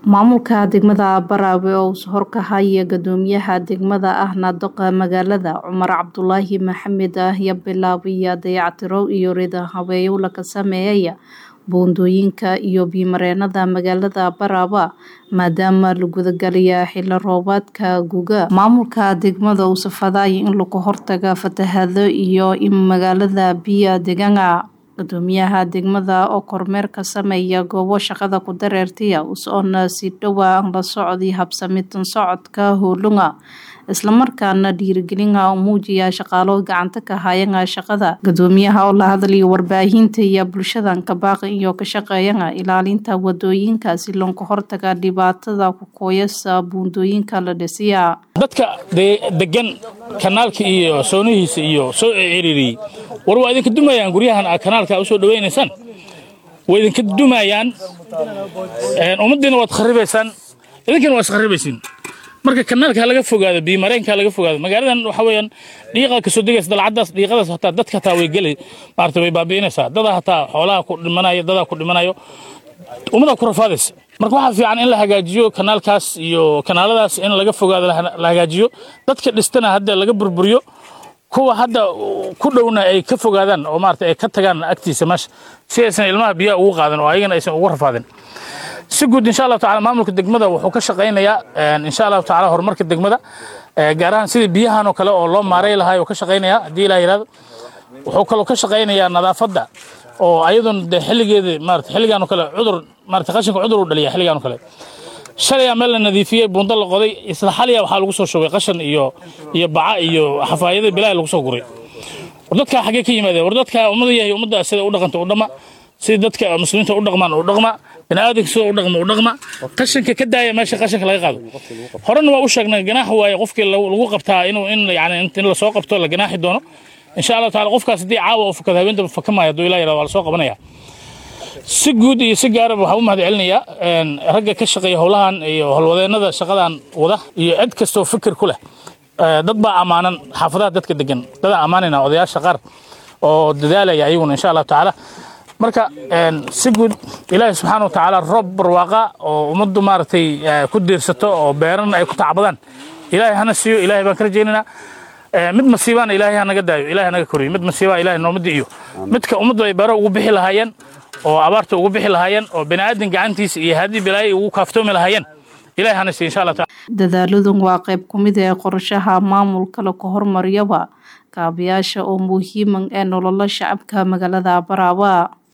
Maamulka degmada Baraawe oo horkahaya guddoomiyaha degmada ahna doqa magaalada Cumar Cabdulaahi Maxamed ayaa bilaabaya dayactiro iyo rido habeeyo laga sameeyay buundooyinka iyo biyo-mareennada magaalada Baraawe maadaama la gudagalaya xilli roobaadka guga. Maamulka degmada uu safadaya in laga hortago fatahaado iyo in magaalada biyo deegaanka guddoomiyaha degmada oo kormeer ka sameeya goobo shaqada ku dareertaya usoona si dhowaa la socday habsamitan socodka howlunga isla markaana dhiirigelinka muujiya shaqaalo gacanta ka hayanga shaqada guddoomiyaha oo la hadlaya warbaahinta iyo bulshadan ka baaqi iyo ka shaqeeyanga ilaalinta wadooyinka si looga hortaga dhibaatada ku kooyasa buundooyinka la dhisiya dadka degan kanaalka iyo soonihiisa iyo soo ciriiriyey war waa idinka dumayaan guryahan aad kanaalka usoo dhawaynaysaan waa idinka dumayaan ummaddiina waad kharibaysaan idinkana waa iskharibaysiin marka kanaalka laga fogaado biyomareenka laga fogaado magaaladan waxa weeyaan dhiiqa kasoo degaysa dalcadaas dhiiqadaas hataa dadka hataa way gelay maarata way baabi'inaysaa dadaa hataa xoolaha ku dhimanayo dadaa ku dhimanayo ummadaa ku rafaadaysa marka waxaa fiican in la hagaajiyo kanaalkaas iyo kanaaladaas in laga fogaado la hagaajiyo dadka dhistana hadda laga burburiyo kuwa hadda ku dhowna ay ka fogaadaan oo maarata ay ka tagaan agtiisa meesha si aysan ilmaha biyaha ugu qaadan oo ayagana aysan ugu rafaadin si guud insha allahu tacala maamulka degmada wuxuu ka shaqaynayaa insha allahu tacala horumarka degmada gaar ahaan sidii biyahan oo kale oo loo maaray lahaa ka shaqaynayaa haddii ilaa yidhahdo wuxuu kaloo ka shaqaynayaa nadaafadda oo ayaduna de xilligeeda maarata xilligan oo kale cudur maarata qashinka cudur u dhaliya xilligan oo kale shalaya meel la nadiifiyey buundo la qoday isla xaliya waxaa lagu soo shubay qashan iyo iyo baca iyo xafaayada bilaahi lagu soo guray war dadkaa xaggee ka yimaadeen war dadkaa ummada yahay ummadda sida u dhaqanta u dhama sida dadka muslimiinta u dhaqmaan u dhaqma biniaadanka sida u dhaqma u dhaqma qashinka ka daaya meesha qashinka laga qaado horena waa u sheegnay ganaax waaye qofkii lagu qabtaa inuu in yani in la soo qabto la ganaaxi doono insha allahu tacala qofkaas haddii caawa oo fakada habeentaba fakamaayo hadduu ilaa yirahdo waa la soo qabanaya si guud iyo si gaaraba waxaan u mahad celinayaa ragga ka shaqeeya howlahan iyo howlwadeennada shaqadan wada iyo cid kastoo fikir ku leh dad baa ammaanan xaafadaha dadka degan dadaa ammaanayna odayaasha qaar oo dadaalaya ayaguna insha allahu tacaala marka si guud ilaahi subxaana wa tacaala roob barwaaqa oo ummaddu maaragtay ku diirsato oo beeran ay ku tacbadaan ilaahay hana siiyo ilaahay baan ka rajaynaynaa mid masiibaana ilaahay ha naga daayo ilaahay naga koriyo mid masiibaa ilaahay noomadi iyo midka ummaddu ay beero ugu bixi lahaayeen oo abaarta ugu bixi lahaayeen oo bini'aadan gacantiisa iyo haddii bilaayo ugu kaaftoomi lahaayeen ilahay hana siiyo insha allah taala dadaaladun waa qayb ku mid ee qorshaha maamulka lagu horumariyaba kaabayaasha oo muhiiman ee nolola shacabka magaalada Baraawe